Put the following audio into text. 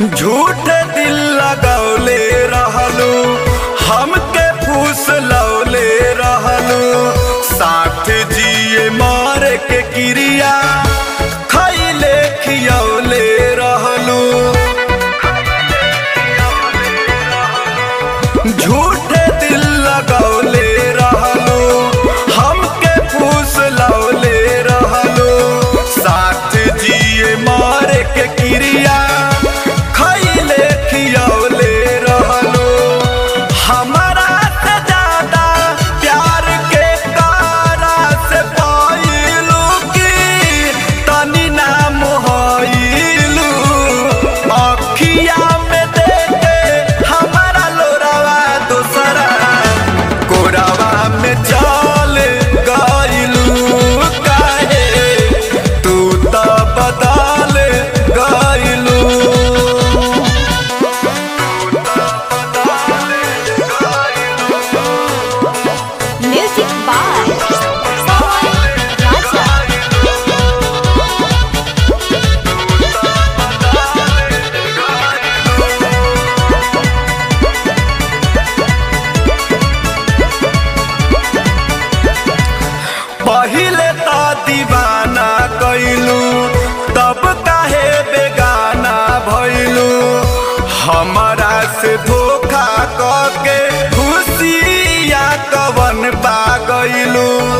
झूठे दिल लगौले रहलू हमके फूस लौले रहलू साथ जिए मार के क्रिया खैले खियौले रहलू झूठे दिल लगौले रहलू हमके फूस लौले रहलू साथ जिए मार के क्रिया खैले खियौले रहलू हमारा से ज्यादा प्यार के कारा से पाइलू की तनी नाम होइलू अखिया में देखे हमारा लोरावा दूसरा कोरावा में चल गइलू काहे तू तो बदल गइलू Music by Pawan Raja. पहिले तो दीवाना कैलू तब काहे बेगाना भैलू हमारा से धोखा करके खुशिया कवन पा गइलू